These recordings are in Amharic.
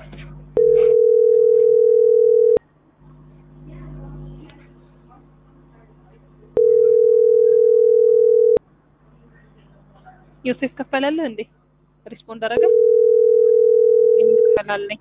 ዮሴፍ ከፈላለህ እንዴ? ሪስፖንድ አደረገ? የምትከፈላለኝ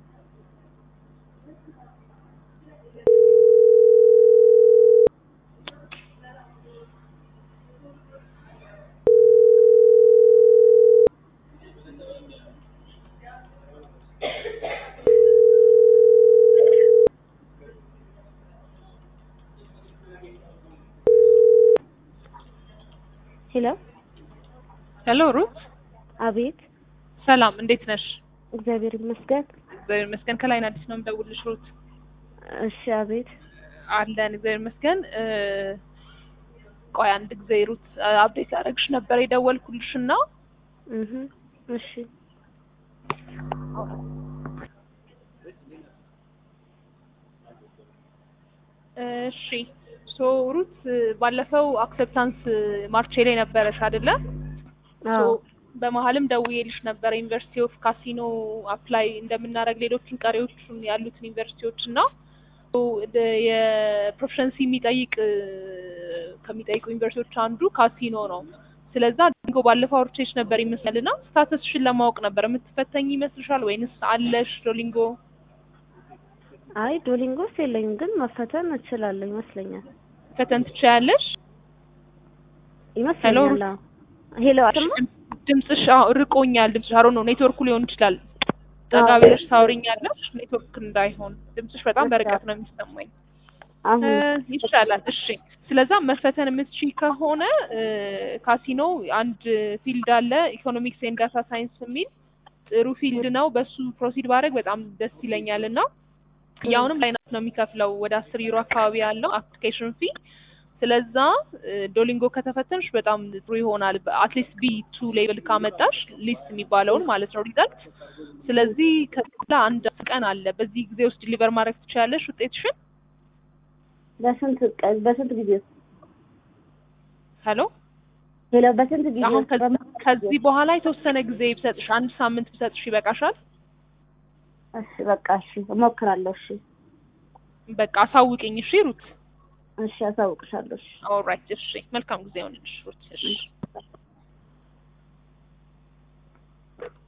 ሄሎ ሄሎ ሩት፣ አቤት። ሰላም እንዴት ነሽ? እግዚአብሔር ይመስገን። እግዚአብሔር ይመስገን። ከላይን አዲስ ነው የምደውልልሽ ሩት። እሺ፣ አቤት። አለን እግዚአብሔር ይመስገን። እ ቆይ አንድ ጊዜ ሩት አፕዴት ያደረግሽ ነበር የደወልኩልሽ እና እህ እሺ፣ እሺ ሶ ሩት ባለፈው አክሰፕታንስ ማርቼ ላይ ነበረሽ አይደለ? ሶ አዎ፣ በመሀልም ደውዬልሽ ነበረ ዩኒቨርሲቲ ኦፍ ካሲኖ አፕላይ እንደምናደርግ ሌሎችን ቀሪዎቹን ያሉትን ዩኒቨርሲቲዎች እና ሶ ደ- የፕሮፌሽንሲ የሚጠይቅ እ፣ ከሚጠይቁ ዩኒቨርሲቲዎች አንዱ ካሲኖ ነው። ስለዛ ዶሊንጎ ባለፈው አውርቼሽ ነበር ይመስላል እና ስታተስሽን ለማወቅ ነበር የምትፈተኝ ይመስልሻል ወይንስ አለሽ ዶሊንጎ? አይ ዶሊንጎስ የለኝም፣ ግን መፈተን እችላለሁ ይመስለኛል። ፈተን ትችያለሽ? ይመስለኛል። አዎ። ሄሎ አትማ ድምፅሽ አዎ፣ ርቆኛል። ድምፅሽ አሮ ነው ኔትወርኩ ሊሆን ይችላል። ጠጋ አዎ። ብለሽ ታወሪኛለሽ። ኔትወርክ እንዳይሆን ድምፅሽ በጣም እሺ። በርቀት ነው የሚሰማኝ። አሁን እ፣ ይሻላል። እሺ፣ ስለዛ መፈተን የምትችይ ከሆነ እ፣ ካሲኖ አንድ ፊልድ አለ ኢኮኖሚክስ ኤንድ ዳታ ሳይንስ የሚል ጥሩ ፊልድ ነው። በሱ ፕሮሲድ ባደረግ በጣም ደስ ይለኛል እና ያውንም ላይናት ነው የሚከፍለው ወደ አስር ዩሮ አካባቢ ያለው አፕሊኬሽን ፊ ስለዛ እ፣ ዶሊንጎ ከተፈተንሽ በጣም ጥሩ ይሆናል። አትሊስት ቢ ቱ ሌቭል ካመጣሽ ሊስት የሚባለውን ማለት ነው ሪዛልት። ስለዚህ ከዛ አንድ ቀን አለ። በዚህ ጊዜ ውስጥ ዲሊቨር ማድረግ ትችላለሽ ውጤትሽን። በስንት ቀን በስንት ጊዜ ውስጥ? ሄሎ ሄሎ በስንት ጊዜ አሁን ውስጥ? ከዚህ በምን- ከዚህ በኋላ የተወሰነ ጊዜ ብሰጥሽ አንድ ሳምንት ብሰጥሽ ይበቃሻል? እሺ በቃ እሺ፣ እሞክራለሁ። እሺ በቃ አሳውቅኝ። እሺ ሩት። እሺ፣ አሳውቅሻለሁ። እሺ ኦልራይት። እሺ መልካም ጊዜ ይሆንልሽ ሩት። እሺ